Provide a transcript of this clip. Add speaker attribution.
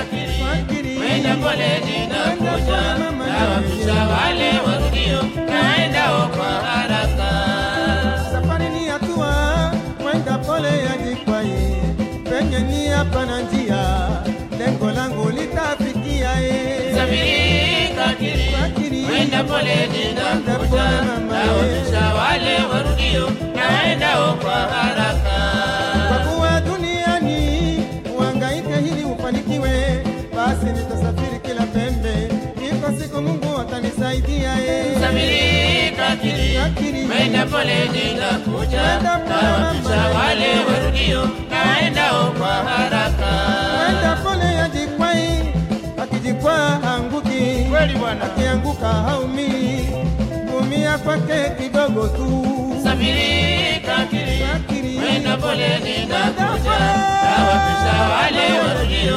Speaker 1: kakiri,
Speaker 2: Kakiri.
Speaker 1: mwenda pole ninakuja,
Speaker 2: Mwenda pole mama,
Speaker 1: nawapisha wale warudio, naendao kwa haraka.
Speaker 2: Safari ni hatua, mwenda pole yajikwai, penye ni hapa na njia, lengo langu litafikia ye.
Speaker 1: Safiri kakiri,
Speaker 2: Kakiri.
Speaker 1: mwenda pole
Speaker 2: Mwenda
Speaker 1: ninakuja,
Speaker 2: pole mama,
Speaker 1: nawapisha wale warudio, naendao kwa haraka.
Speaker 2: Kwa kuwa duniani uhangaike ili ufanikiwe, basi nitasafiri kila pembe, iko siku Mungu atanisaidia ye.
Speaker 1: Safiri kakiri,
Speaker 2: Kakiri.
Speaker 1: mwenda pole ninakuja,
Speaker 2: Mwenda pole
Speaker 1: nawapisha
Speaker 2: mama.
Speaker 1: wale warudio, naendao kwa haraka.
Speaker 2: Mwenda pole yajikwai, akijikwaa hanguki,
Speaker 1: Kweli bwana.
Speaker 2: akianguka haumii, kumia kwake kidogo tu.
Speaker 1: Safiri kakiri,
Speaker 2: Kakiri.
Speaker 1: mwenda pole ninakuja,
Speaker 2: Mwenda pole.
Speaker 1: nawapisha wale warudio,